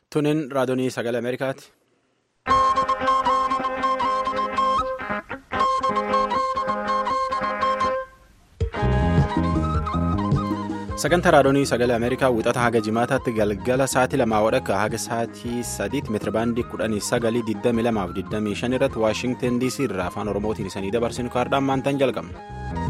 Tunin raadiyoo sagalee Ameerikaati. Sagantaa raadiyoo sagalee Ameerikaa wixata haga jimaataatti galgala sa'aatii lamaa wadhakka haga sa'aatii sadiitti meetirabaandii kudhanii sagalii digdamii lamaaf digdamii shan irratti Waashinten DC irraa afaan Oromootiin isanii dabarsinu kaardaan maantaan jalqabna.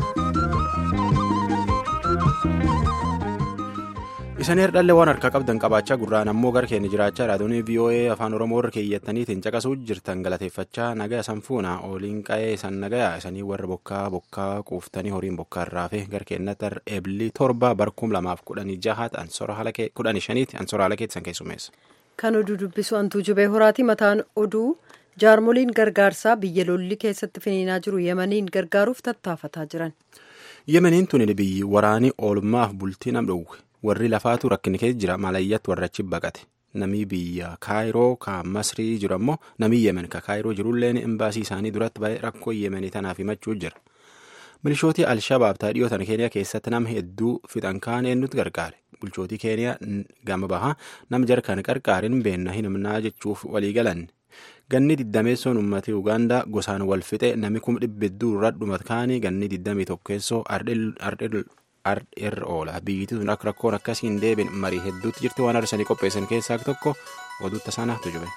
Isanii herdhallee waan harkaa qabdan qabaachaa gurraan ammoo gara keenya jiraachaa raadiyoo VOA afaan Oromoo irra keeyyattaniitiin caqasuu jirtan galateeffachaa nagaya sanfuuna ooliin qa'ee isan nagaya isanii warra bokkaa bokkaa quuftanii horiin bokkaa irraa fi gara keenyatti eebilii torba barkum lamaaf kudhanii jahaat kudhanii shaniiti ansora haala keessan keessumeessa. Kan oduu dubbisu antuu jubee horaati mataan oduu jaarmoliin gargaarsaa biyya lolli keessatti finiinaa jiru yemaniin gargaaruuf tattaafataa jiran. Yemeniin tuni biyyi waraanii oolmaaf bultii nam dhowwe. warri lafaatu rakkina keessa jira malayyatti warra achi baqate namii biyya kaayiroo ka masrii jiru ammoo namii yemen ka kaayiroo jirulleen imbaasii isaanii duratti ba'ee rakkoo yemenii tanaaf himachuu jira milishootii alshabaab taadhiyoo tana keeniyaa keessatti nama hedduu fixan kaan eenyutti gargaare bulchootii keeniyaa gama bahaa nama jarkaan qarqaarin beenna hin himnaa jechuuf walii galan ganni diddameessoon uummatee ugaandaa gosaan wal fixe nami kuma dhibba hedduu irraa dhumat kaanii ganni diddamii tokkeessoo irra oola biyyitti tun akka rakkoon akkasii hin deebiin marii hedduutti jirti waan arsanii qopheessan keessaa tokko oduutta sanaatu jube.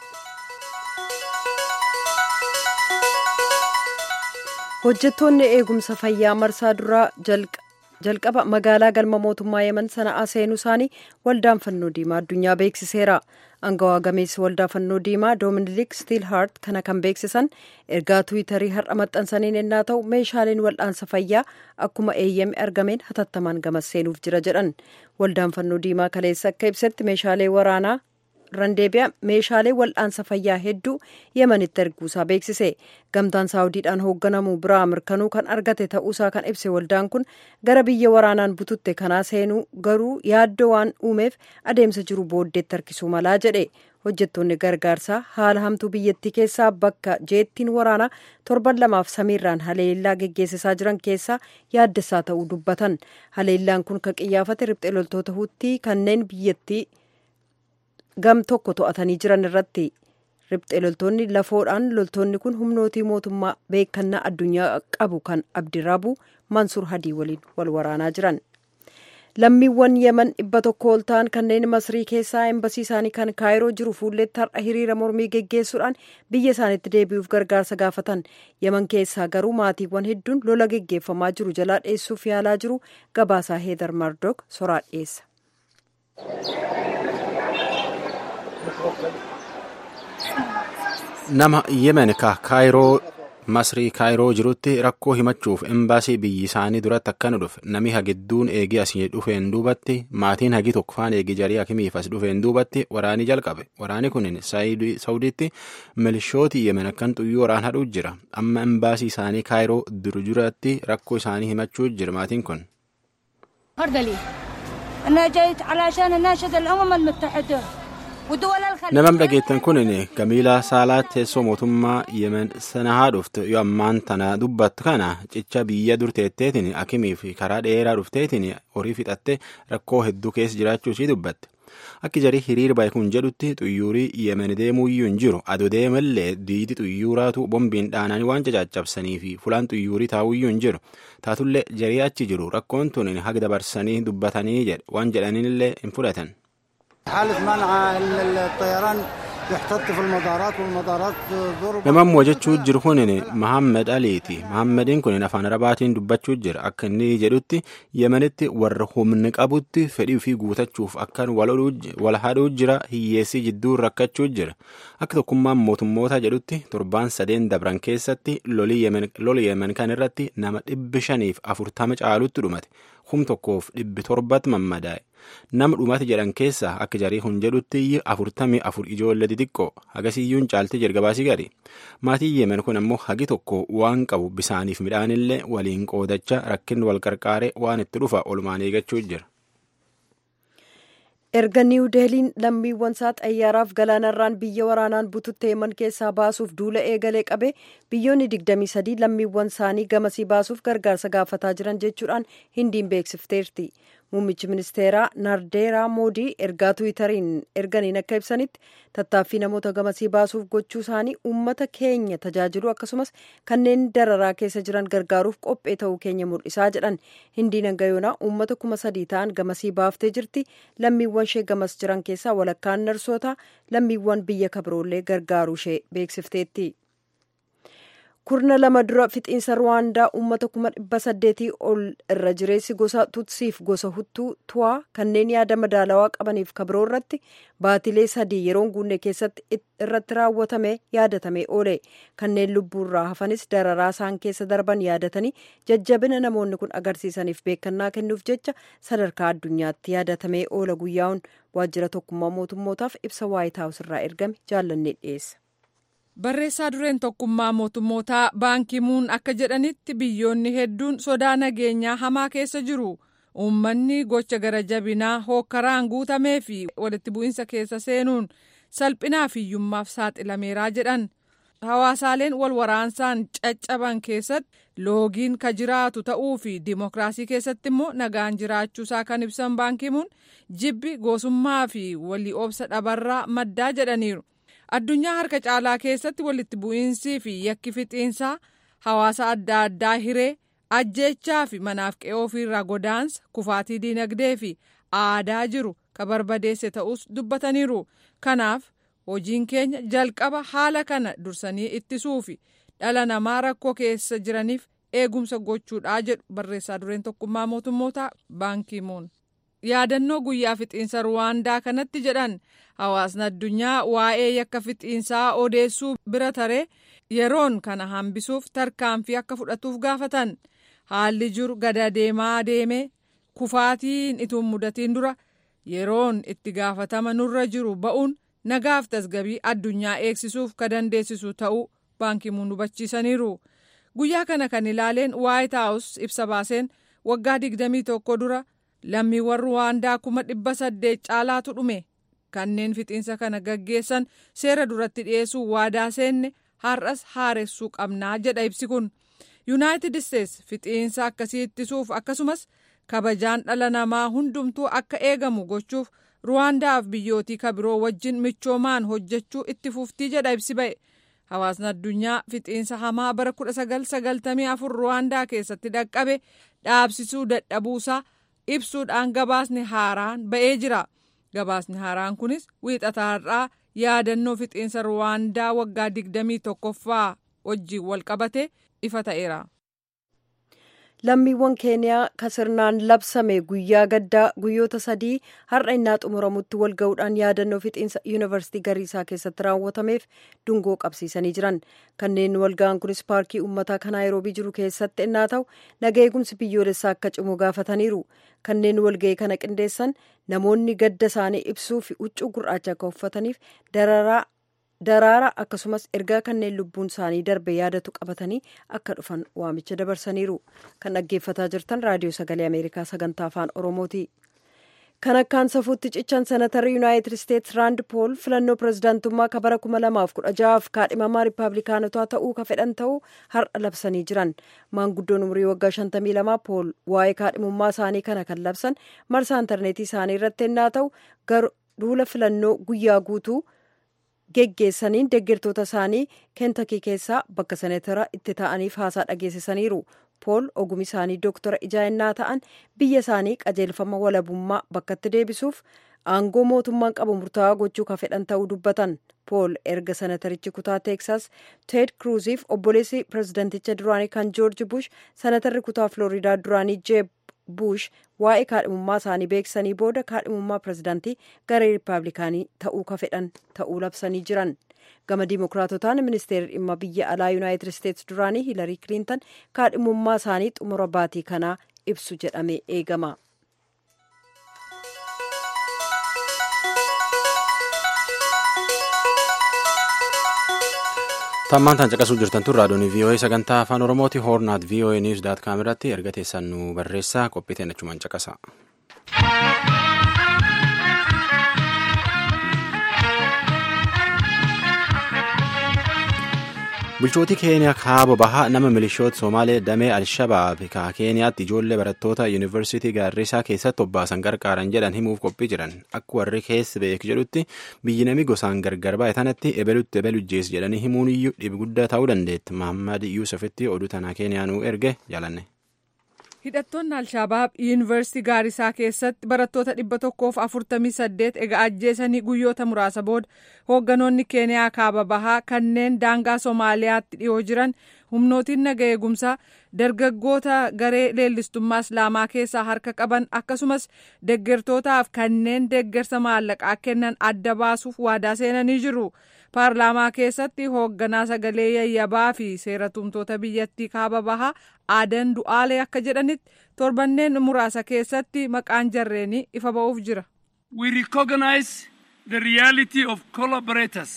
hojjettoonni eegumsa fayyaa marsaa duraa jalqaba magaalaa galma mootummaa yemen sana'aa seenuu isaanii waldaan fannoo diimaa addunyaa beeksiseera angawaa gameessi waldaa fannoo diimaa doominiliik stiilhaart kana kan beeksisan ergaa tuwitarii har'a maxxansaniin ennaa ta'u meeshaaleen wal'aansa fayyaa akkuma eeyyame argameen hatattamaan gamas seenuuf jira jedhan waldaan fannoo diimaa kaleessa akka ibsetti meeshaalee waraanaa randeebiyaa meeshaalee wal'aansa fayyaa hedduu yemanitti erguusaa beeksise gamtaan saawudiidhaan hoogganamu biraa mirkanuu kan argate ta'uusaa kan ibse waldaan kun gara biyya waraanaan bututte kanaa seenuu garuu yaaddoo waan uumeef adeemsa jiru booddeetti harkisuu malaa jedhe hojjettoonni gargaarsaa haala hamtuu biyyattii keessaa bakka jeettiin waraanaa torban lamaaf samiirraan haleellaa geggeessisaa jiran keessaa yaaddessaa ta'uu dubbatan haleellaan kun kan qiyyaafate riphxee loltoota huuttii kanneen biyyattii gam tokko to'atanii jiran irratti riphxee loltoonni lafoodhaan loltoonni kun humnootii mootummaa beekannaa addunyaa qabu kan abdiraabu mansuur hadii waliin wal waraanaa jiran lammiiwwan yemen dhibba tokko ol ta'an kanneen masrii keessaa embasii isaanii kan kaayiroo jiru fuulleetti har'a hiriira mormii geggeessuudhaan biyya isaaniitti deebi'uuf gargaarsa gaafatan yemen keessaa garuu maatiiwwan hedduun lola geggeeffamaa jiru jalaa dheessuuf yaalaa jiru gabaasaa heedar mardok soraa dhiyeessa. nama yemen ka kaayiroo masrii kaayiroo jirutti rakkoo himachuuf embaasii biyyi isaanii duratti akkana dhufe nami hagidduun eegii asii dhufeen duubatti maatiin hagi tokkofaan eegii jarii hakimiif as dhufeen duubatti waraanii jalqabe waraani kunin saawudiitti milishooti yemen akkan xuyyuu waraan hadhuu jira amma embaasii isaanii kaayiroo duru duratti rakkoo isaanii himachuu jira maatiin kun. namam dhageettan kunin gamiilaa saalaa teessoo mootummaa yemen sana haa dhuftu yoo ammaan tana dubbattu kana cicha biyya dur teetteetiin akimiif karaa dheeraa dhufteetiin horii fixatte rakkoo hedduu keessa jiraachuu ishii dubbatte akki jarii hiriir baay'ee kun jedhutti xuyyuurii yemen deemuuyyuu hin jiru adoo deemallee diidi xuyyuuraatu bombiin dhaananii waan cacaccabsanii fi fulaan xuyyuurii taa'uuyyuu hin jiru taatullee jarii achi jiru rakkoon tun haga dabarsanii dubbatanii jedhe waan jedhanillee hin fudhatan. namammoo jechuu jiru kunin mahammed aliiti mahammediin kunin afaan arabaatiin dubbachuu jira akka inni jedhutti yemenitti warra humni qabutti fedhii fi guutachuuf akkan wal hadhuu jira hiyyeessii jidduu rakkachuu jira akka tokkummaan mootummoota jedhutti torbaan sadeen dabran keessatti loli yemen kan irratti nama dhibbi shaniif afurtama caalutti dhumate kum tokkoof dhibbi torbatti mammadaa'e nama dhumate jedhan keessaa akka jarii kun jedhutti afurtamii afur ijoollee xixiqqoo hagasiyyuun caaltee jalgabaasii gari maatiin yemen kun ammoo hagi tokko waan qabu bisaaniif midhaanillee waliin qoodacha rakkinni wal qarqaaree waan itti dhufa olumaan eeggachuu jira. erga niiw deeliin lammiiwwan isaa xayyaaraaf galaanarraan biyya waraanaan bututte yemen keessaa baasuuf duula eegalee qabe biyyoonni 23 lammiiwwan isaanii gamasii baasuuf gargaarsa gaafataa jiran jechuudhaan hindiin beeksifteerti muummichi ministeeraa nardeeraa moodii ergaa tiwiitariin erganiin akka ibsanitti tattaaffii namoota gamasii baasuuf gochuu isaanii uummata keenya tajaajilu akkasumas kanneen dararaa keessa jiran gargaaruuf qophee ta'uu keenya mul'isaa jedhan hindiin hangayoonaa uummata kuma sadii ta'an gamasii baaftee jirti lammiiwwan ishee gamas jiran keessaa walakkaan narsoota lammiiwwan biyya kabiroollee gargaaruu ishee beeksifteetti. kurna lama dura fixiinsa ruwaandaa uummata kuma dhibba saddeetii ol irra jireessi gosa tutsiif gosa huttuu tu'aa kanneen yaada madaalawaa qabaniif kabiroo irratti baatilee sadii yeroon guunne keessatti irratti raawwatame yaadatamee oole kanneen lubbuurraa hafanis dararaa isaan keessa darban yaadatanii jajjabina namoonni kun agarsiisaniif beekannaa kennuuf jecha sadarkaa addunyaatti yaadatamee oola guyyaa'uun waajjira tokkummaa mootummootaaf ibsa waayit haawus irraa ergame jaallannee dhiyeessa. barreessaa dureen tokkummaa mootummootaa baankimuun akka jedhanitti biyyoonni hedduun sodaa nageenyaa hamaa keessa jiru uummanni gocha gara jabinaa hookkaraan guutamee fi walitti bu'iinsa keessa seenuun salphinaa fi hiyyummaaf saaxilameeraa jedhan hawaasaaleen wal waraansaan caccaban keessatti loogiin ka jiraatu ta'uu fi dimokiraasii keessatti immoo nagaan jiraachuusaa kan ibsan baankimuun jibbi gosummaa fi walii obsa dhabarraa maddaa jedhaniiru. addunyaa harka caalaa keessatti walitti bu'iinsii fi yakki fixiinsaa hawaasa adda addaa hiree ajjeechaa fi manaaf qe'ee ofiirraa godaansa kufaatii diinagdee fi aadaa jiru ka barbadeesse ta'us dubbataniiru kanaaf hojiin keenya jalqaba haala kana dursanii ittisuu fi dhala namaa rakkoo keessa jiraniif eegumsa gochuudhaa jedhu barreessaa dureen tokkummaa mootummootaa baankimuun. yaadannoo guyyaa fixiinsa ruwaandaa kanatti jedhan hawaasni addunyaa waa'ee yakka fixiinsaa odeessuu bira taree yeroon kana hambisuuf tarkaanfii akka fudhatuuf gaafatan haalli jiru gada deemaa deemee kufaatiin ituun mudatiin dura yeroon itti gaafatama nurra jiru ba'uun nagaaf tasgabii addunyaa eegsisuuf ka dandeessisu ta'uu baankimuun hubachiisaniiru guyyaa kana kan ilaaleen waayit haawus ibsa baaseen waggaa digdamii tokko dura. lammiiwwan ruwaandaa kuma dhibba saddeet caalaatu dhume kanneen fixiinsa kana gaggeessan seera duratti dhiyeessuu waadaa seenne har'as haaressuu qabnaa jedha ibsi kun yuunaayitid isteets fixiinsa akkasii ittisuuf akkasumas kabajaan dhala namaa hundumtuu akka eegamu gochuuf ruwaandaaf biyyootii kabiroo wajjin michoomaan hojjechuu itti fuftii jedha ibsi ba'e hawaasni addunyaa fixiinsa hamaa bara 1994 ruwaandaa keessatti dhaqqabe dhaabsisuu dadhabuusaa. ibsuudhaan gabaasni haaraan ba'ee jira gabaasni haaraan kunis wiixataarraa yaadannoo fixiinsa ruwaandaa waggaa digdamii tokkoffaa wajjiin wal qabate ifa ta'eera. lammiiwwan keeniyaa kasirnaan labsame guyyaa gaddaa guyyoota sadii har'a innaa xumuramutti wal ga'uudhaan yaadannoo fixiinsa yuunivarsiitii gariisaa keessatti raawwatameef dungoo qabsiisanii jiran kanneen wal ga'an kunis paarkii uummataa kan naayiroobii jiru keessatti innaa ta'u naga eegumsi biyyoolessaa akka cimu gaafataniiru kanneen walga'ii kana qindeessan namoonni gadda isaanii ibsuu fi huccuu gurraacha akka uffataniif dararaa daraara akkasumas ergaa kanneen lubbuun isaanii darbe yaadatu qabatanii akka dhufan waamicha dabarsaniiru kan dhaggeeffataa jirtan raadiyoo sagalee ameerikaa sagantaa afaan oromooti kan akkaan safuutti cichan senatarri yuunaayitid isteetsi raand pool filannoo pirezidaantummaa ka bara 2016f kaadhimamaa riippaabilikaanotaa ta'uu ka fedhan ta'uu har'a labsanii jiran maanguddoon umurii waggaa 52 pool waa'ee kaadhimummaa isaanii kana kan labsan marsaa intarneetii isaanii irratti ennaa ta'u duula filannoo guyyaa guutuu geggeessaniin deeggartoota isaanii keentakii keessaa bakka senatara itti ta'aniif haasaa dhageessisaniiru pool ogumi isaanii dooktora ijaa'ennaa ta'an biyya isaanii qajeelfama walabummaa bakkatti deebisuuf aangoo mootummaan qabu murtaawaa gochuu ka fedhan ta'uu dubbatan pool erga senatarichi kutaa teeksaas teed kruuziif obboleessi pirezidanticha duraanii kan joorji bush senatarri kutaa filooriidaa duraanii jeeb bush waa'ee kaadhimummaa isaanii beeksisanii booda kaadhimummaa pirezidaantii garee riippaabilikaanii ta'uu ka fedhan ta'uu labsanii jiran gama diimokiraatotaan ministeerri dhimma biyya alaa yuunaayitid isteetsi duraanii hiilarii kiliintan kaadhimummaa isaanii xumura baatii kanaa ibsu jedhamee eegama. tammaan tan caqasuu jirtan tun raadiyoon vii'oo'ee sagantaa afaan oromooti hoornaat vii'oo'ee niwus daat kaam irratti erga teessan nu barreessaa qophiiteen achumaan caqasa. bulchootii keeniyaa kaaba bahaa nama milishoota somaalee damee alshabaab ka keeniyaatti ijoollee barattoota yuunivarsiitii gaarrisaa keessatti obbaasan gargaaran jedhan himuuf qophii jiran akka warri keessa beek jedhutti biyyi nami gosaan gargar baay'e tanatti ebelutti ebelu jees jedhanii himuun iyyuu dhibi guddaa ta'uu dandeetti mahammad yuusufitti oduu tanaa keeniyaanuu erge jaalanne. hidhattoonni alshabaab yuunivarsiitii gaarisaa keessatti barattoota dhibba tokkoof afurtamii saddeet egaa ajjeesanii guyyoota muraasa booda hoogganoonni keeniyaa kaaba bahaa kanneen daangaa soomaaliyaatti dhiyoo jiran humnootiin naga eegumsaa dargaggoota garee leellistummaa islaamaa keessaa harka qaban akkasumas deggertootaaf kanneen deggersa maallaqaa kennan adda baasuuf waadaa seenanii jiru. paarlaamaa keessatti hoogganaa sagalee yayyabaa fi seeratumtoota biyyattii kaaba bahaa aadan du'aalee akka jedhanitti torbanneen muraasa keessatti maqaan jarreenii ifa ba'uuf jira. We recognize the reality of collaborators.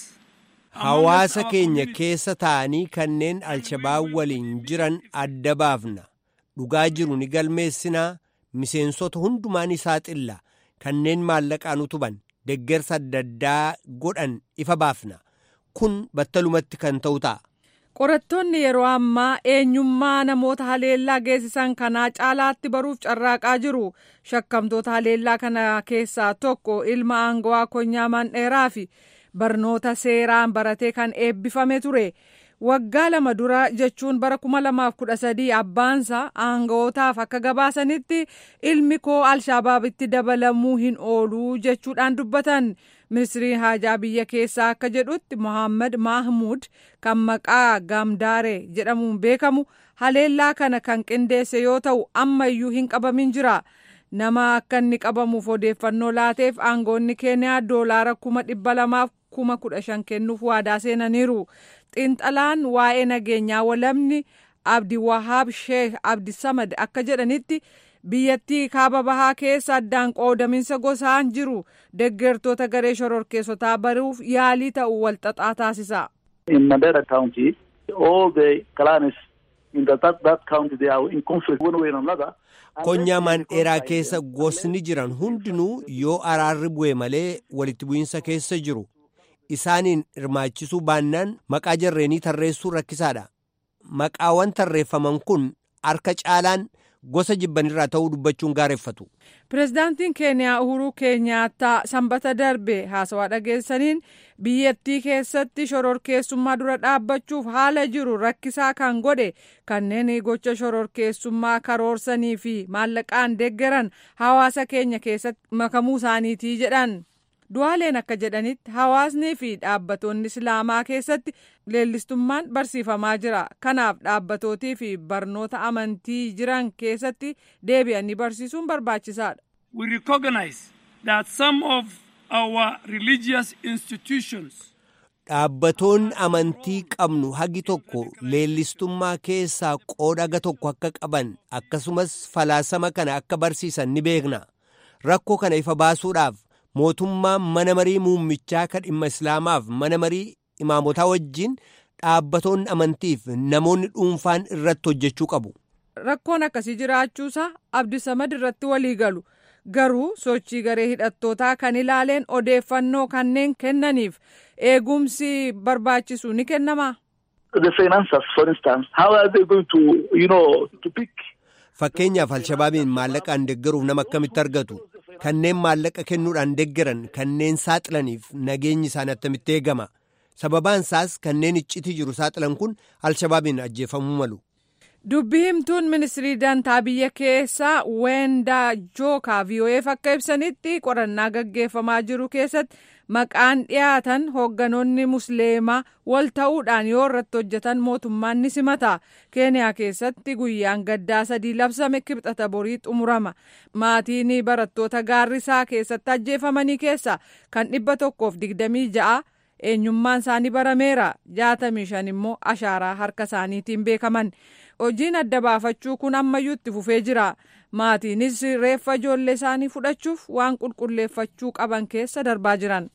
Hawaasa keenya keessa ta'anii kanneen alshabaab waliin jiran adda baafna. Dhugaa jiru ni galmeessinaa miseensota hundumaa ni saaxilla kanneen maallaqaan utuban deggersa adda addaa godhan ifa baafna. Kun battalumatti kan ta'u ta'a. Qorattoonni yeroo ammaa eenyummaa namoota haleellaa geessisan kanaa caalaatti baruuf carraaqaa jiru. Shakkamtoota haleellaa kana keessaa tokko ilma aangawaa konyaa mandheeraa fi barnoota seeraan baratee kan eebbifame ture. Waggaa lama dura jechuun bara kuma lamaaf kudha sadii abbaansa aanga'ootaaf akka gabaasanitti ilmi koo alshabaabitti dabalamuu hin ooluu jechuudhaan dubbatan. ministiriin haajaa biyya keessaa akka jedhutti mohaammed mahmud kan maqaa gaamdaare jedhamuun beekamu haleellaa kana kan qindeesse yoo ta'u ammayyuu hin qabamin jira nama akka inni qabamuuf odeeffannoo laateef aangoonni keeniyaa doolaara kuma dhibba lamaaf kuma kudha shan kennuuf waadaa seenaniiru xiinxalaan waa'ee nageenyaa walamni abdi wahaab sheekh abdi samad akka jedhanitti biyyattii kaaba bahaa keessa addaan qoodaminsa gosaan jiru deggertoota garee shororkeessotaa baruuf yaalii ta'u walxaxaa taasisa. In Mandera County, all the clans in the, that, that county they are in conflict one way or another. Konyaa mandheeraa keessa gosni jiran hundinuu yoo araarri bu'e malee walitti bu'iinsa keessa jiru. Isaaniin hirmaachisuu baannaan maqaa jarreenii tarreessuu rakkisaadha. Maqaawwan tarreeffaman kun harka caalaan gosa jibbanirraa ta'uu dubbachuun gaareffatu. Pireezidaantiin Keeniyaa Uhuruu Keenyaattaa sanbata darbe haasawaa dhageessaniin biyyattii keessatti shororkeessummaa dura dhaabbachuuf haala jiru rakkisaa kan godhe kanneen gocha shororkeessummaa karoorsanii fi maallaqaan deeggaran hawaasa keenya keessatti makamuu isaaniitii jedhan. Du'aaleen akka jedhanitti hawaasnii fi dhaabbatoonni islaamaa keessatti leellistummaan barsiifamaa jira. Kanaaf dhaabbatootii fi barnoota amantii jiran keessatti deebi'anii barsiisuun barbaachisaadha. We recognize that some of our religious institutions Dhaabbatoonni amantii qabnu hagi tokko leellistummaa keessaa qooda tokko akka qaban akkasumas falaasama kana akka barsiisan ni beekna. Rakkoo kana ifa baasuudhaaf mootummaan mana marii muummichaa kan dhimma islaamaaf mana marii imaamotaa wajjin dhaabbatoonni amantiif namoonni dhuunfaan irratti hojjechuu qabu. Rakkoon akkasii jiraachuusaa Abdisamad irratti walii galu. Garuu sochii garee hidhattootaa kan ilaaleen odeeffannoo kanneen kennaniif eegumsi barbaachisu ni kennamaa? The financiers, for instance, how are they going to, you know, to pick? Fakkeenyaaf Alshabaabiin maallaqaan deeggaruuf nama akkamitti argatu? Kanneen maallaqa kennuudhaan deeggaran kanneen saaxilaniif nageenyi isaanii attamitti eegama? Sababaan isaas kanneen iccitii jiru saaxilan kun Alshabaabiin ajjeefamuu malu. Dubbii himtuun ministirii dantaa biyya keessaa Weendaa Jookaa VOA'f akka ibsanitti qorannaa gaggeeffamaa jiru keessatti maqaan dhiyaatan hoogganoonni musliimaa wal ta'uudhaan yoo irratti hojjetan mootummaan ni simata. Keeniyaa keessatti guyyaan gaddaa sadii labsame kibxata borii xumurama. Maatiin barattoota gaarrisaa keessatti ajjeefamanii keessa kan dhibba tokkoof digdamii ja'a eenyummaan isaanii barameera. Jaatamii shan immoo ashaaraa harka isaaniitiin beekaman. hojiin adda baafachuu kun ammayyuu itti fufee jira maatiinis reeffa ijoollee isaanii fudhachuuf waan qulqulleeffachuu qaban keessa darbaa jiran.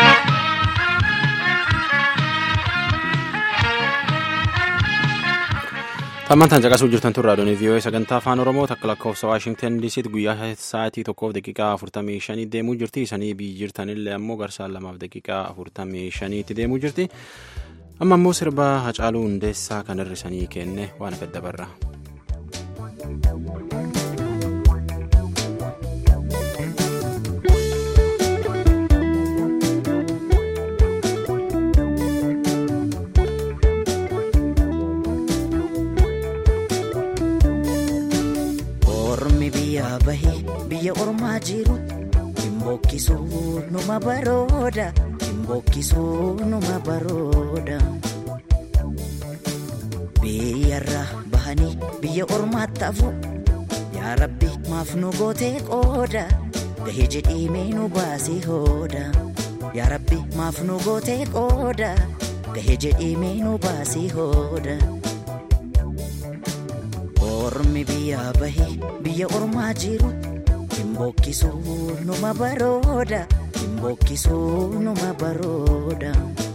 Tammantaan caqasuu jirtan tun raadiyoon VOA sagantaa afaan Oromoo takka lakkoofsa Waashingtan DCtti guyyaa sa'aatii tokkoof daqiiqaa afurtamii shanii deemuu jirti. Isanii biyyi jirtanillee ammoo garsaan lamaaf daqiiqaa afurtamii shaniitti deemuu jirti. amma immoo sirba hacaaluu hundeessaa kan hir'isanii kenne waan fedda barra. Ormi biyya bahee biyya ormaa jiru dhimbokkisuu numa barooda dhimbokkisuu numa barooda. Biyyarra bahanii biyya ormaatti hafu yaa rabbi maaf nu gootee qooda gahee jedhiimee nu baasii hooda. Yaa rabbi maaf nu gootee qooda gahee jedhiimee nu baasii hooda. Ormi biyya bahee biyya ormaa jiru dhimbokkisuu numa barooda dhimbokkisuu numa barooda.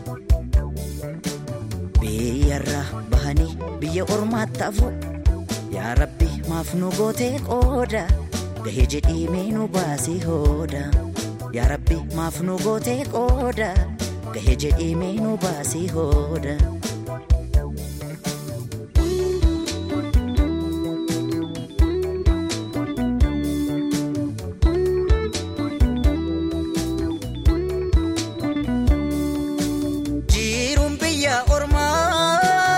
Biyyarra bahanii biyya ormaatti hafu yaa rabbi maaf nu gootee qooda gahee jedhiimee nu baasii hooda. Yaa rabbi maaf nu gootee qooda gahee jedhiimee nu baasii hooda. Jiruun biyya ormaa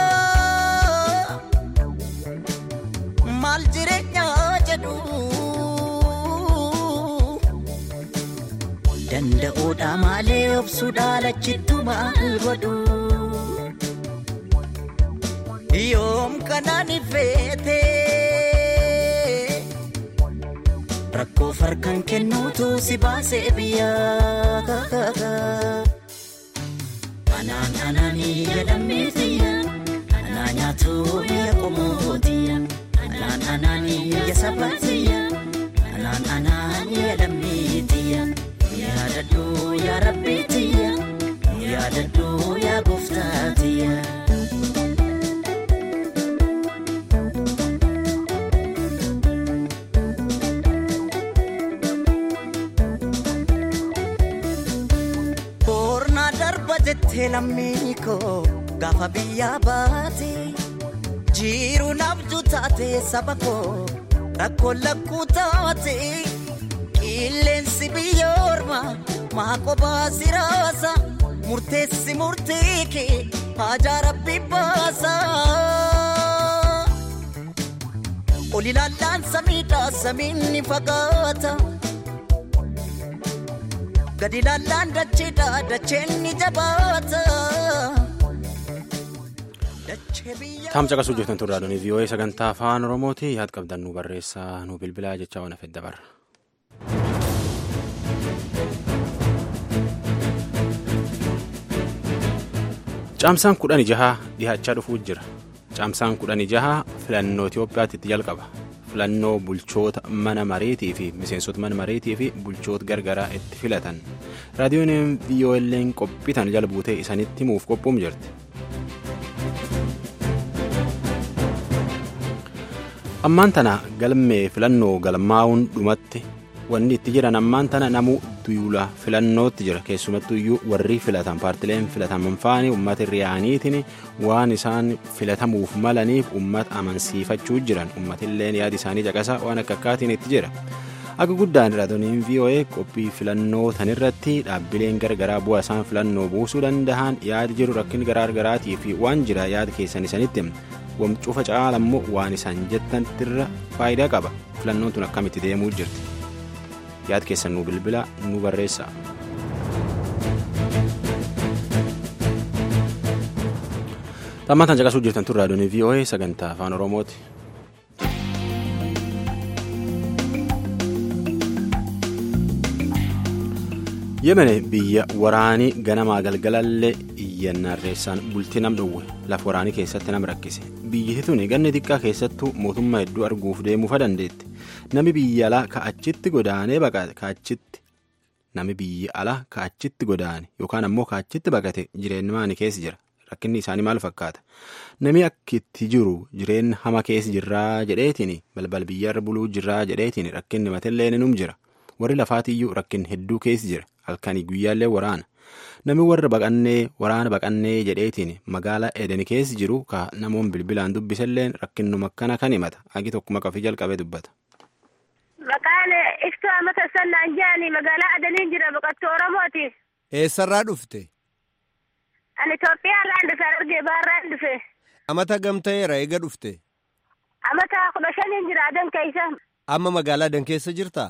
maal jireenya jedhu danda'uudha malee obsuudha lachittu maal godhu yoom kanaan ifeete rakkoo farkan kennuutu si baasee biyyaa. Anaan anaanii jedhameetiya anaa nyaatu biyya qomootiya anaan anaanii biyya sabaatiya anaan anaanii jedhameetiya yaadadhu yaa rabbiitiya yaadadhu yaa gooftaatiya. Boornaa darba jettee lammii koo gaafa biyyaa baate jiru nabdu taate saba koo rakkoo lakkuu taate qilleensi biyya ormaa maa kophaa siraasa murteessi murtee kee haajaa rabbi baasa. Ol ilaallaan samiidhaa samiin ni fagaata. gadi ilaallaan dacheedha dacheen ni jabaata. Taam caqasuu jirtan turraa doonii vii'oo'ee sagantaa afaan oromooti yaad qabdan nu barreessaa nu bilbilaa jechaa waan hafedda barra. Caamsaan kudhanii jahaa dhihaachaa dhufuu jira. Caamsaan kudhanii jahaa filannoo Itoophiyaatti itti jalqaba. filannoo bulchoota mana mareetii fi miseensota mana mareetii fi bulchoota gargaraa itti filatan raadiyoon vii'oo'een qophiitan jala buutee isanitti himuuf qophuum jirti. ammaan tana galmee filannoo galmaa'uun dhumatti wanni itti jiran ammaan tana namuu duula filannootti jira keessumattuu iyyuu warri filatan paartileen filataman faani uummata riyaaniitiin waan isaan filatamuuf malaniif uummata amansiifachuu jiran uummatilleen yaada isaanii caqasa waan akka akkaatiin itti jira akka guddaan raadiyooniin voa qophii filannoo tanirratti dhaabbileen gargaraa bu'aa isaan filannoo buusuu danda'an yaada jiru rakkin garaagaraatii fi waan jira yaada keessan isanitti wamcufa caalammoo waan isaan jettanirra faayidaa qaba filannoon tun akkamitti deemuu jirti. yaad keessan nu bilbila nu barreessa. Xammataan caqasuu jirtan tun raadiyoon VOA sagantaa afaan Oromooti. Yemen biyya waraanii ganamaa galgalallee iyyannarreessaan bultii nam dhowwe lafa waraanii keessatti nam rakkise biyyiti tuni ganni xiqqaa keessattuu mootummaa hedduu arguuf deemuufa dandeetti. Nami biyya alaa ka'achitti godaanee baqate ka'achitti nami biyya alaa ka'achitti godaane yookaan ammoo ka'achitti baqate jireenya maanii keessa jira rakkinni isaanii maal fakkaata nami akkitti jiru jireenya hama keessa jirraa jedheetiin balbal biyyarra buluu jirraa jedheetiin rakkinni matellee num jira warri lafaatiyyuu rakkin hedduu keessa jira halkanii guyyaallee waraana Namni warra baqannee waraana baqannee jedheetiin magaalaa Eden keessa jiru ka namoonni bilbilaan dubbisalleen rakkinnuma akkana kan himata. Agi tokko maqaa fi jalqabee dubbata. Maqaan iftuu amata sannaan jaani magaalaa Adaniin jira baqattuu Oromooti. Eessarraa dhufte? Ani Itoophiyaa irraan dhufe argee baarraan dhufe. Amata gamta'eera eega dhufte? Amata kudha shaniin jira adan keessa. Amma magaalaa Adan keessa jirtaa?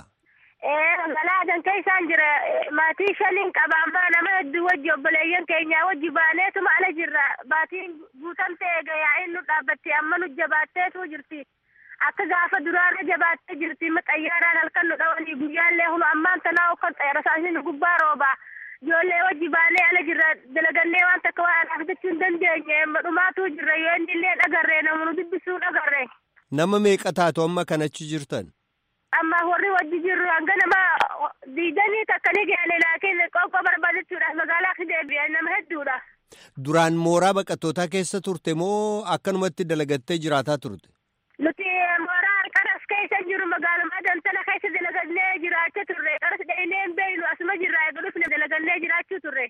Ee magaalaa adan keessaan jira maatii shaniin qaba ammaa nama hedduu wajji obboleeyyan keenyaa wajji baaneetuma ala jirra baatiin guutamtee eega yaa'iin nu dhaabbatte amma nu jabaatteetu jirti. Akka gaafa duraarra jabaattee jirti xayyaaraan halkan nu dhawanii guyyaallee hunu ammaan tanaa kan xayyara saasni gubbaa roobaa. Ijoollee wajji baanee ala jirra dalagannee waan takka waan anaaf jechuu hin dandeenye dhumaatu jirra yoo inni illee dhagarree namoonni dubbisuu dhagarree. Nama meeqa taatu amma kan achi jirtan? Amma warri wajji jirru hanga nama diidanii takka ni gaale laakiin qoqqoo barbaadachuudhaaf magaalaa fi deebi'an nama hedduudha. Duraan mooraa baqattootaa keessa turte moo akkanumatti dalagattee jiraataa turte? Nuti mooraa qaras keessa jiru magaaluma dantala keessa dalagannee jiraachaa turre qaras dhaqnee hin beeynu asuma jirra eega dhufne dalagannee jiraachuu turre.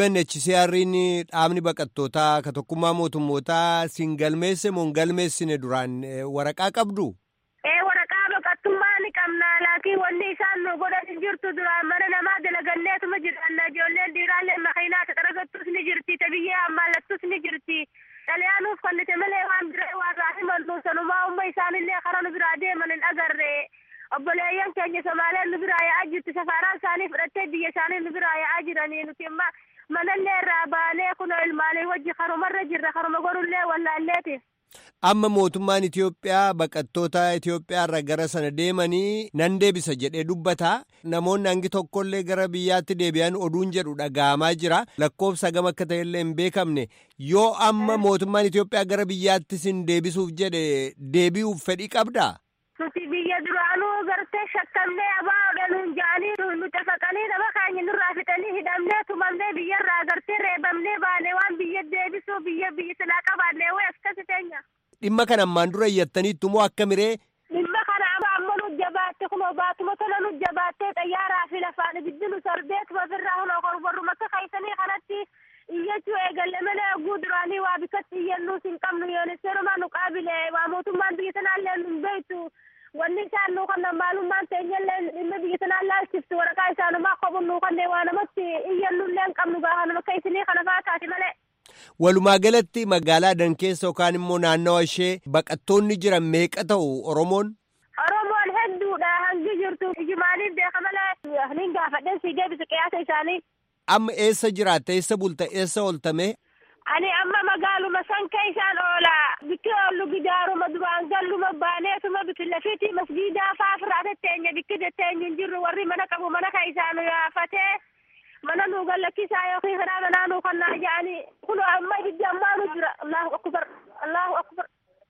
UNHCR'n dhaabni baqattootaa ka tokkummaa mootummootaa siin galmeesse moo hin galmeessine duraan waraqaa qabdu? Ee waraqaa baqattummaa ni qabna laakiin wanni isaan nu godhan hin jirtu duraan mana namaa dalaganneetuma jiraanna ijoolleen dhiiraallee makiinaa taxaragattus ni jirti tabiyyee hammaallattus ni jirti. Xaliyaanuuf kannite malee waan biraa waan irraa himannu sanumaa umma isaanillee karaa nu biraa deeman hin agarre. Obboleeyyan keenya Somaaleen nu biraa yaa'aa jirti safaaraan isaanii fudhattee biyya isaanii nu biraa yaa'aa jiranii nuti amma manallee irraa baanee kunoo ilmaanii wajji karumarra jirra karuma godhullee wallaalleeti. Amma mootummaan Itoophiyaa baqattoota Itoophiyaa irra gara sana deemanii nan deebisa jedhee dubbata. Namoonni hangi tokkollee gara biyyaatti deebi'an oduun jedhu dhaga'amaa jira. Lakkoofsa gama akka ta'ellee hin beekamne. Yoo amma mootummaan Itoophiyaa gara biyyaatti sin deebisuuf jedhe deebi'uuf fedhii qabdaa? Nuti biyya duraanuu gartee shakkamnee abaa nuun ja'anii nu cafaqanii nama keenya nurraa fixanii hidhamnee tumamnee biyyarraa gartee reebamnee baanee waan biyya deebisuu biyya biyya silaa qabaannee way akkasi teenya. Dhimma kana ammaan dura iyyattaniittu moo akka miree? Dhimma kana amma nu jabaatte kunoo baatuma tola nu jabaattee xayyaaraa fi lafaan ibiddi nu sardeetuma ofirraa hunoo korborruma akka kaysanii kanatti iyyachuu eegalle malee oguu duraanii waa bikkatti iyyannuus hin qabnu yooniseerumaa nu qaabile waa mootummaan biyya sanaallee nu beektu. wanni isaan nuu kannan maalummaan teenyallee dhimma biyya sanaan laalchiftu waraqaa isaanumaa kophuun nuu kanneen waa namatti iyyannullee hin qabnu gaafa nama akka isinii kana fa'aa taate malee. Walumaa galatti magaalaa Adan keessa yookaan immoo naannawa ishee baqattoonni jiran meeqa ta'u Oromoon? Oromoon hedduudha hangi jirtu ijumaaniin beeka malee niin gaafadheen sii deebisa qiyaasa isaanii. Amma eessa jiraatta eessa bulta eessa ooltame? Ani amma magaaluma san keessaan oola bikki oollu gidaaruma duraan galluma baaneetuma bikki lafiitii masgiidaa faa firaate teenya bikki teenya hin jirru warri mana qabu mana ka isaanu yaafatee mana nu gallakkisaa yookiin karaa manaa nu kannaa jedhanii kun amma ibiddi ammaa nu jira allahu akbar allahu akbar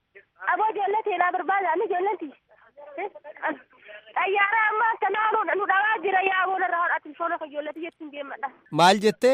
aboo ijoollee teenaa barbaada ani ijoolleenti xayyaara amma kanaa nu dhawaa jira yaaboo narraa hodhati foona ka ijoolleeti jettiin deemadha. Maal jettee?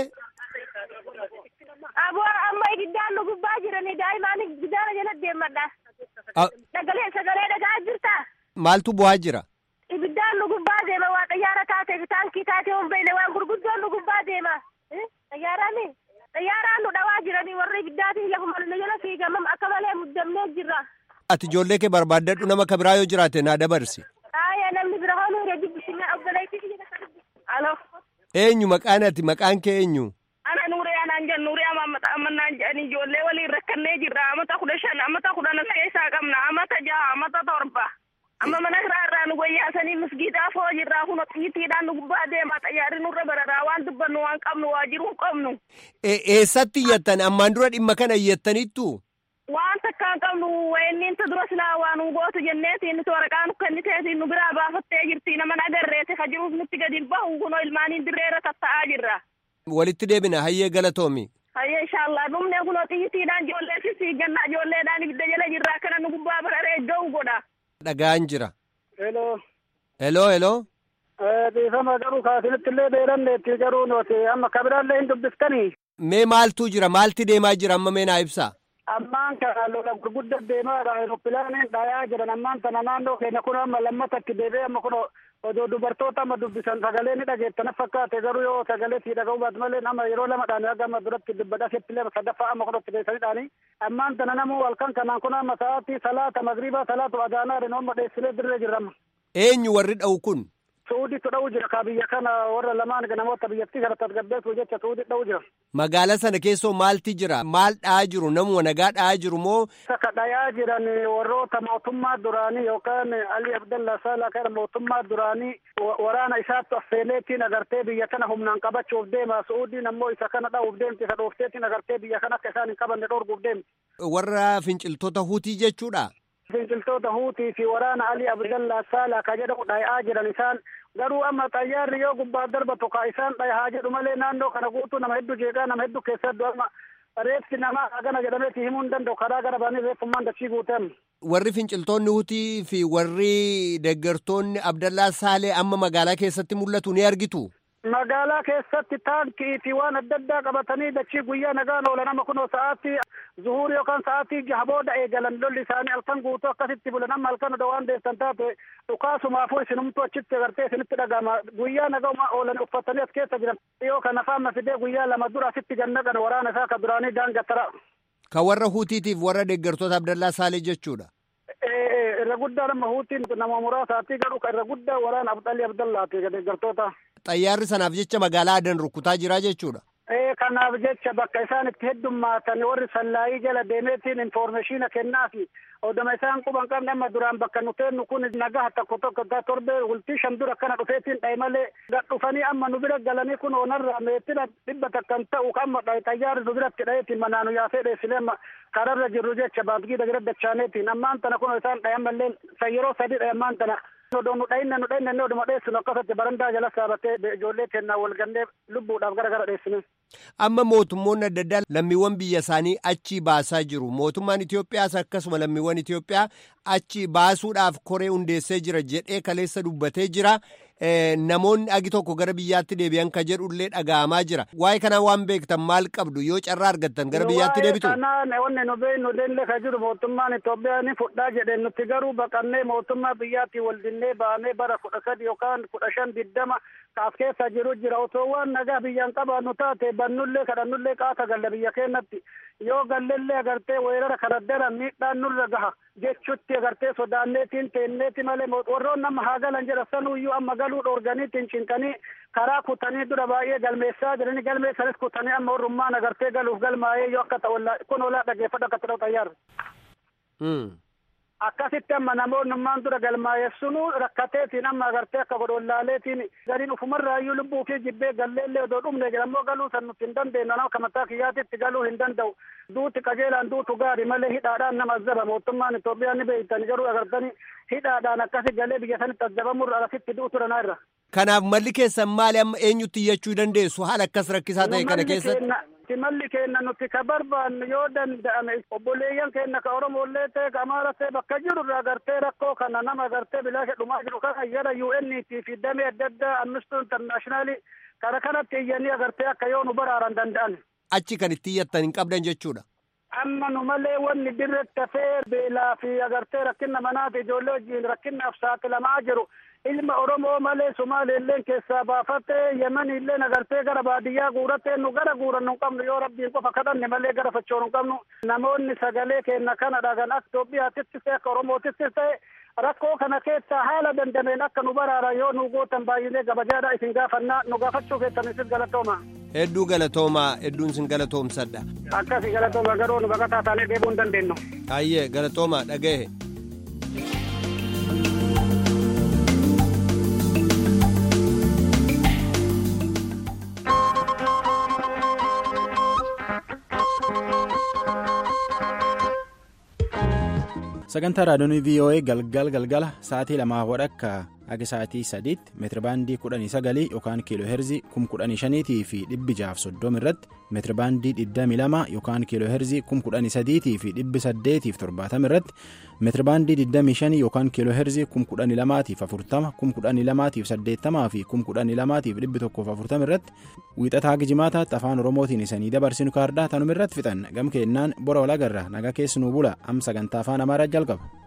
Aboo amma ibiddaan nu gubbaa jiranii daa'imaan gidaara jala deemadha. Sagalee sagalee dhagaa jirta. Maaltu bu'aa jira? Ibiddaan nu gubbaa deema waa xayyaara taate taankii taate hin beekne waan gurguddoon nu gubbaa deema. Xayyaaraani xayyaaraan nu dhawaa jiranii warri ibiddaatiin lafuma nu jala fiigamam akka malee muddamnee jirra. Ati ijoollee kee barbaaddadhu nama ka biraa yoo jiraate naa dabarsi. Aayaa namni bira hoonuu irra dubbisina obboleettii Alo. Eenyu maqaan ati maqaan kee eenyu? Ana nuuree anaan jennu nuuree amma amannaan jedhanii ijoollee waliin rakkannee jirra amata kudha shan amata kudhan keessaa qabna amata jaha amata torba. Amma mana irraa irraa nu wayyaasanii misgiidaa foo jirraa kun xiyyiitiidhaan nu gubbaa deemaa xayyaarri nurra bararaa waan dubbannu waan qabnu waa jiruu qabnu. Eessatti iyyattan ammaan dura dhimma kana iyyattaniittu? Waan takkaan qabnu wayanniin ta dura silaa waa nu gootu jenneetiin nuti waraqaa nu kenniteetiin nu biraa baafattee jirti nama agarreete ka jiruuf nutti gadi hin bahu kunoo ilmaaniin dirreerra tatta'aa jirra. Walitti deebina hayyee galatoomi. Hayyee inshaallah dhumne kunoo xiyyiitiidhaan ijoollee fi ganna ijoolleedhaan ibidda jala jirra akkana nu gubbaa bararee ga'u godha. Dhagaan jira. Heloo. Heloo heloo. Dhiifama garuu kaasinitti illee beelanneetti garuu nuti amma kabiraallee hin dubbiftanii. Mee maaltu jira maalti deemaa jira amma mee naa ibsaa. ammaan kana lola gurgudda deemaadha aeropilaaniin dhayaa jiran ammaan tana naannoo keenya kun amma lammatatti deebi'ee amma kun odoo dubartoota amma dubbisan sagalee ni dhageettana fakkaate garuu yoo sagalee sii dhaga'uu baatu malee amma yeroo lama dhaanii aga amma duratti dubbadha settilee sadaffaa amma kunatti deessanii dhaanii ammaan tana namuu halkan kanaan kun amma sa'aatii salaata magriibaa salaatu adaanaa rinoomma dheessilee dirree jirramma. Eenyu warri dha'u kun? Suudiitu dha'u jira ka biyya kana warra lamaan namoota biyyattii kana tasgabbeessuu jecha suudii dha'u jira. Magaala sana keessoo maalti jira? Maal dha'aa jiru? Namuma nagaa dha'aa jiru moo? Saka dhayaa jiran warroota mootummaa duraanii yookaan Ali Abdallah Salaa kana mootummaa duraanii waraana isaatti affeeleetiin agartee biyya kana humnaan qabachuuf deema. Suudiin ammoo isa kana dha'uuf deemti. Isa dhoofteetiin agartee biyya kana akka isaan hin qabanne dhorguuf deemti. Warra finciltoota huutii jechuudha. Finciltoota huutii fi waraana Ali Abdallah Salaa ka jedhamu dhaya'aa jiran isaan garuu amma xayyaarri yoo gubbaa darbatu ka isaan dhayaa jedhu malee naannoo kana guutuu nama hedduu jeeqaa nama hedduu keessattuu amma reeffi namaa hagana jedhameeti himuu hin danda'u karaa gara baanii reeffummaan dachii guutan. Warri finciltoonni hutii fi warri deeggartoonni Abdallaa Saalee amma magaalaa keessatti mul'atu ni argitu. Magaalaa keessatti taankii fi waan adda addaa qabatanii dachii guyyaa nagaan oolan amma kunoo sa'aatii zuhurii yookaan sa'aatii jaha booda eegalan lolli isaanii halkan guutuu akkasitti bulan amma halkan odoo waan deessan taate dhukaasumaafuu isinumtu achitti agartee isinitti dhaga'ama guyyaa nagaa oolan uffatanii as keessa jiran yoo kana faama fidee guyyaa lama dura asitti gannaqan waraana isaa ka duraanii daangattara. Ka warra huutiitiif warra deeggartoota Abdallaa Saalee jechuudha. Irra guddaa nama huutiin nama muraasaati garuu irra guddaa waraana Abdalii Abdallaati deeggartoota. Xayyaarri sanaaf jecha magaalaa adan rukutaa jira jechuudha. Ee kanaaf jecha bakka isaan itti heddummaatan warri sallaayii jala deemeetiin infoormeeshina kennaa fi oduma isaan quban qabne amma duraan bakka nuteennu kun nagaa tokko tokko torbee bultii shan dura akkana dhufeetiin dhaye malee gad dhufanii amma nu bira galanii kun onarraa meetina dhibba takkan ta'u amma xayyaarri nu biratti dhayeetiin manaa nu yaasee dheessine amma kararra jirru jecha baatgii dagira dachaaneetiin ammaan tana kun isaan dhaye ammallee yeroo sadii dhaye ammaan tana odoo nu dhayinne nu dhayinne oduma dheessinu akkasatti barandaa jala saabatee ijoollee kennaa wal gannee lubbuudhaaf gara gara dheessine. Amma mootummoonni adda addaa lammiiwwan biyya isaanii achii baasaa jiru. Mootummaan Itoophiyaas akkasuma lammiiwwan Itoophiyaa achii baasuudhaaf koree hundeessee jira jedhee kaleessa dubbatee jira. Namoonni agi tokko gara biyyaatti deebi'an ka jedhullee dhaga'amaa jira. Waa'ee kanaa waan beektan maal qabdu yoo carraa argattan gara biyyaatti deebitu? Kanaan wanni nu beeknu illee ka jiru mootummaan Itoophiyaa ni fudhaa jedheen nuti garuu baqannee mootummaa biyyaatti wal dinnee baanee bara kudha sadi yookaan kudha shan diddama kaas keessa jiru jira otoo waan nagaa biyyaan qabaannu taate bannullee kadhannullee qaata galla biyya keenyatti yoo gallellee agartee weerara kana daran miidhaan nurra gaha jechutti agartee sodaanneetiin teenneeti malee warroon nama haa galan jedha sanuyyuu amma galuu dhoorganiitiin cinqanii karaa kutanii dura baay'ee galmeessaa jiranii galmeessanis kutanii amma warrummaan agartee galuuf galmaa'ee yoo akka ta'u kun olaa dhageeffadha akka ta'u xayyaarra. akkasitti amma namoonnummaan dura galmaa'eessunu rakkateetiin amma agartee akka godhollaaleetiin gariin ufumarraayyuu lubbuu fi jibbee galleellee odoo dhumne jedhamoo galuu san nuti hin dandeenyu nama mataa kiyyaatitti galuu hin danda'u duuti qajeelaan duutu gaari malee hidhaadhaan nama azzaba mootummaan Itoophiyaa ni beeytan garuu agartanii hidhaadhaan akkasi galee biyya sanitti azzabamurra asitti duutu ranaa irra. Kanaaf malli keessan maali amma eenyutti iyyachuu dandeessu haala akkas rakkisaa ta'e kana keessatti. malli keenya nuti ka barbaannu yoo danda'ame obboleeyyan keenya ka oromollee ta'e ka amaara ta'e bakka jiru irraa gartee rakkoo kana nama gartee bilaasha dhumaa jiru kana jara UNT fi damee adda addaa amnistuu intarnaashinaali kana kanatti iyyanii agartee akka yoo nu baraaran danda'an. Achi kan itti iyyattan hin qabdan jechuudha. Amma nu malee wanni dirretti hafee beelaa fi agartee rakkina manaati ijoollee wajjin rakkinaaf saaxilamaa jiru. ilma oromoo malee sumaaleelleen keessaa baafattee yemanillee agartee gara baadiyyaa guurattee nu gara guuran nu qabnu yoo rabbiin qofa kadhanne malee gara fachoo nu qabnu namoonni sagalee keenna kana dhagan akka Itoophiyaattis ta'e akka Oromoottis ta'e rakkoo kana keessaa haala dandameen akka nu baraaran yoo nu gootan baay'inee gabajaadha isin gaafannaa nu gaafachuu keessanisis galatooma. Hedduu galatoomaa hedduun sin galatoomsadha. Akkasi galatooma garuu nu baqataa taanee deebuu hin dandeenyu. Ayyee galatoomaa dhagahe. sagantaa raadiyoonii voa galgal galgala sa'aatii lamaa wadhakka haga sa'aatii sadiitti meetirabaandii kudhanii sagalii yookaan kiiloo heerzii kum kudhanii shaniitii fi dhibbi jaaf soddoma irratti meetirabaandii digdamii lama yookaan kiiloo heerzii kum kudhanii sadiitii fi dhibbi saddeetiif torbaatama irratti meetirabaandii digdamii shanii yookaan kiiloo heerzii kum kudhanii lamaatiif afurtama kum kudhanii lamaatiif saddeettamaa fi kum kudhanii lamaatiif dhibbi tokkoof afurtama irratti wiixataa gijimaataatti afaan oromootiin isanii dabarsinu kaardaa tanuma irratti fixan gam keennaan bora walagarra nagaa keessanuu bula am sagantaa afaan amaaraa jalqaba.